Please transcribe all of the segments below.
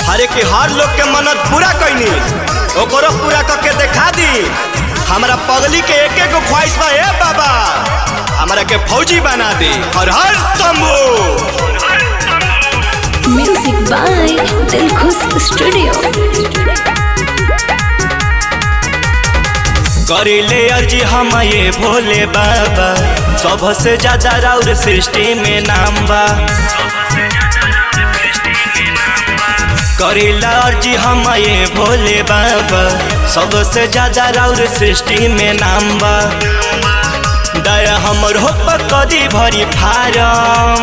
अरे कि हर लोग के मन्नत पूरा कैनी ओकरो पूरा करके देखा दी हमरा पगली के एक एक ख्वाहिश बा ए बाबा हमरा के फौजी बना दे और हर Shambhu music by Dilkhush studio करिले अर्जी हम ये भोले बाबा सबसे ज्यादा राउर सृष्टि में नाम बा करिला अर्जी हम ये भोले बाबा सबसे ज्यादा राउर सृष्टि में नाम बा दया हमर हो कदी भरी फारम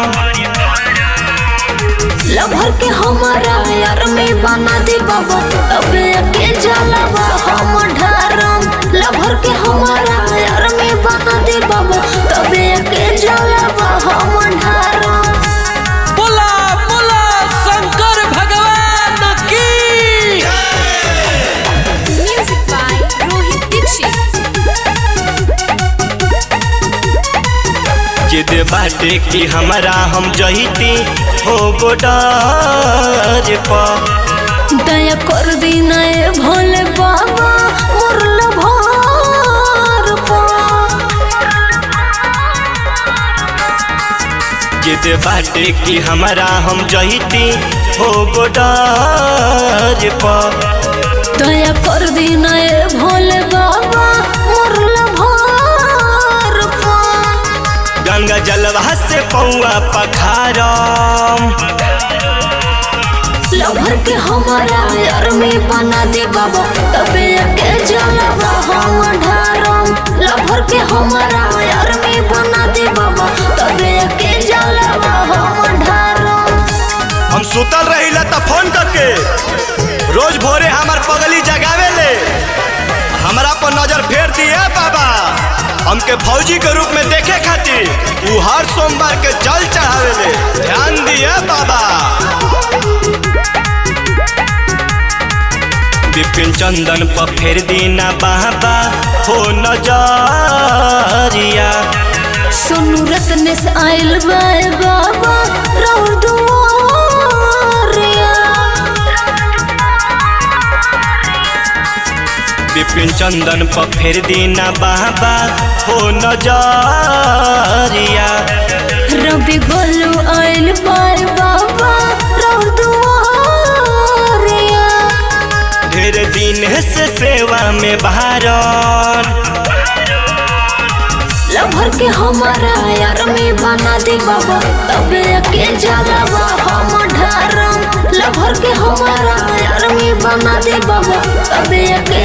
लभर के हमारा यार में बना दे बाबा अबे के जलावा हम ढारम लभर के हमारा यार में बना दे बाबा तबे के जलावा हम ढारम बोला बोला शंकर भगवान की म्यूजिक बाय रोहित दीक्षित जिद बाटे कि हमरा हम जहिती हो गोडार पर दया कर दी नए भोले बाबा मोर लभार जिद बाटे कि हमरा हम जहिती हो गोडार पर दया कर दी नए भोले बाबा मोर लभार गंगा जलवा से पौआ पखारम लभर के हमारा यार में बना दे बाबा तबे के जलवा हम ढारम लभर के हमारा यार में बना दे बाबा तबे के जलवा हम ढारम हम सुतल रहिला त फोन करके रोज भोरे हमार पगली जगावे ले हमरा पर नजर फेर दिए बाबा हमके फौजी के रूप में देखे खातिर उ हर सोमवार के जल चढ़ावे ले ध्यान दिए बाबा विपिन चंदन पर फेर दीना बाबा हो नजरिया सोनू रत्न से आयल बाय बाबा राउर दुआरिया विपिन चंदन पर फेर दीना बाबा हो नजरिया रवि गोलू आयल बाय बाबा राउर दुआरिया ढेर दिन से सेवा में बहारन लभर के हमारा यार में बना दे बाबा तबे के जलावा हम ढारम लभर के हमारा यार में बना दे बाबा तबे के